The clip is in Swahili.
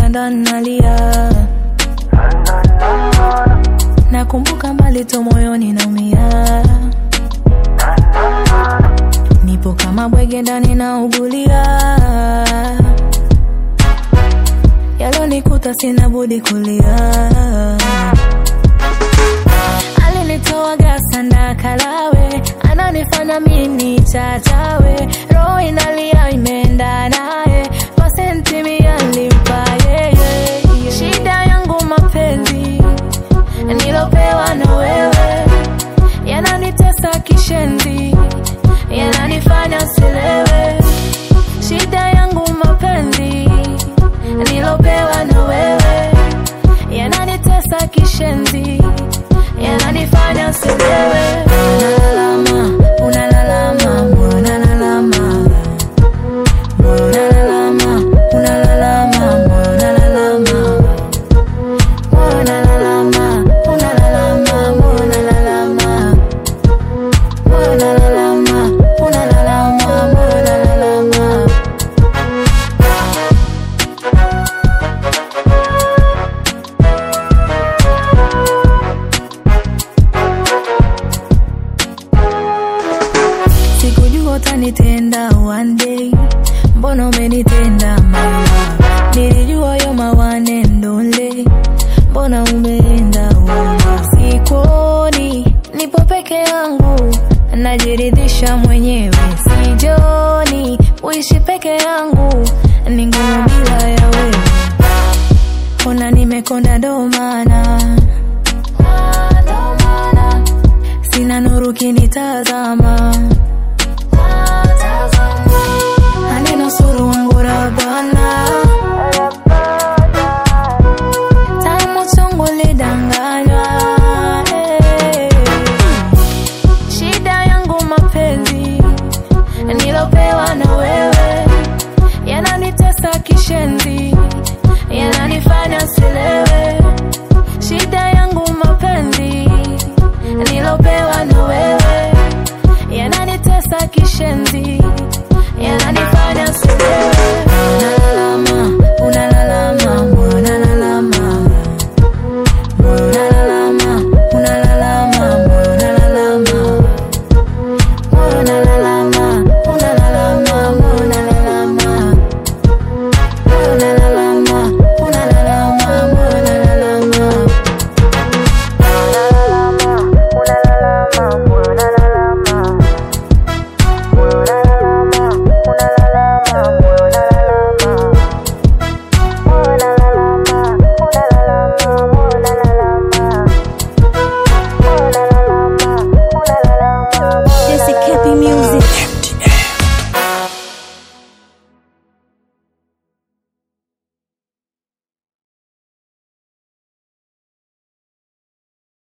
kitandani nalia, nakumbuka mbali tu moyoni naumia, nipo kama bwege ndani naugulia, yalonikuta sina budi kulia. Alinitoa gasanda kalawe, ananifanya mimi chachawe, roho inalia imeenda naye, pasenti mia nilimpa yeye. Shida yangu mapenzi nilopewa na wewe, yananitesa kishenzi, yananifanya silewe. Shida yangu mapenzi nilopewa na wewe, yananitesa kishenzi yananifanya silewe. Unalalama, unalalama, moyo unalalama, moyo unalalama, unalalama, moyo unalalama, moyo unalalama, unalalama, moyo unalalama, moyo unalalama, unalalama, moyo unalalama. Sikujua utanitenda one day, mbona umenitenda my love? Nilijua yo mawane ndole, mbona umeenda wala? Sikuoni, nipo peke yangu, najiridhisha mwenyewe, sijoni uishi peke yangu, ni ngumu bila ya wewe. Ona nimekonda ndo maana sina nuru kinitazama